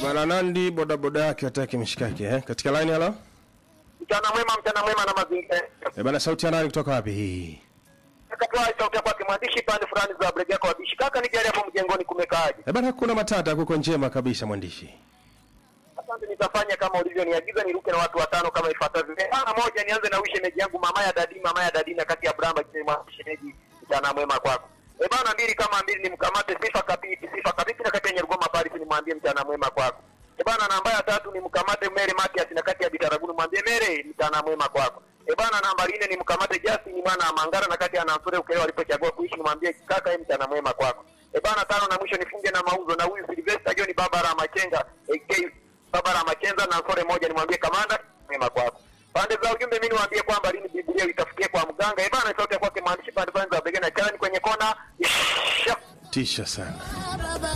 bana Nandi bodaboda yake hataki mishikaki eh? Katika line halo. Mchana mwema, mchana mwema na mazingira. Eh, bana sauti ya nani kutoka wapi hii? Katoa sauti kwa kimwandishi pande fulani za Brega kwa bishi. Kaka nijali hapo mjengoni kumekaaje? Eh, bana kuna matata kuko njema kabisa mwandishi. Asante, nitafanya kama ulivyoniagiza, niruke na watu watano kama ifuatavyo. Bana moja, nianze na shemeji yangu mama ya dadi, mama ya dadi na kati ya Bramba kisema shemeji, mchana mwema kwako. Eh bana, mbili kama mbili nimkamate Sifa Kapiti, Sifa Kapiti na kati ya Nyarugoma Paris nimwambie mchana mwema kwako. Eh bana, namba ya tatu nimkamate Mary Matias na kati ya Bitaragunu mwambie Mary, mchana mwema kwako. Eh bana, namba nne nimkamate Justin mwana wa Mangara na kati ya Nansure Ukelewa alipochagua kuishi nimwambie kaka, yeye mchana mwema kwako. Eh bana, tano na mwisho nifunge na mauzo na huyu Sylvester John Barbara Machenga AK Barbara Machenza na Sore moja nimwambie kamanda mwema kwako. Pande za ujumbe mimi niwaambie kwamba lini Biblia itafikia kwa mganga. Eh bana, sauti ya kwake maandishi pande pande za begena chani kwenye kona. Tisha sana.